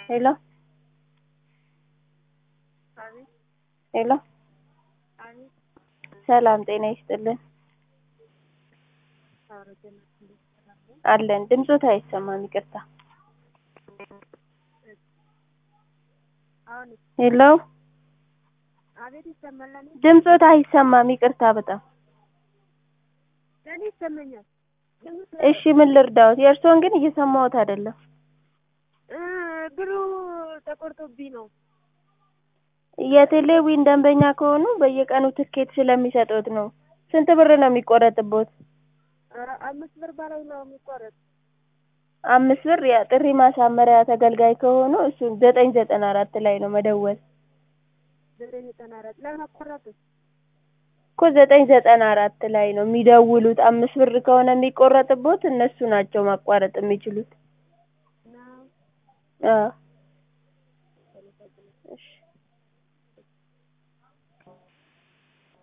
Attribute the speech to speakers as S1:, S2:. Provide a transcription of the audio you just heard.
S1: ሄሎ ሄሎ ሰላም ጤና ይስጥልን አለን ድምፆት አይሰማም ይቅርታ ሄሎ
S2: አቤት ይሰማል። ለኔ
S1: ድምፆት አይሰማም ይቅርታ በጣም
S2: ለኔ ይሰማኛል። ድምፅ
S1: እሺ ምን ልርዳዎት የእርስዎን ግን እየሰማሁት አይደለም
S2: እ ብሩ ተቆርጦብኝ ነው።
S1: የቴሌዊን ደንበኛ ከሆኑ በየቀኑ ትኬት ስለሚሰጡት ነው ስንት ብር ነው የሚቆረጥቦት
S2: ኧረ አምስት ብር በላይ ነው የሚቆረጥ።
S1: አምስት ብር የጥሪ ማሳመሪያ ተገልጋይ ከሆኑ እሱ ዘጠኝ ዘጠና አራት ላይ ነው መደወል
S2: ዘጠኝ ዘጠና አራት ለማቆረጥ
S1: እኮ ዘጠኝ ዘጠና አራት ላይ ነው የሚደውሉት አምስት ብር ከሆነ የሚቆረጥቦት እነሱ ናቸው ማቋረጥ የሚችሉት
S2: ነው።
S1: አዎ እሺ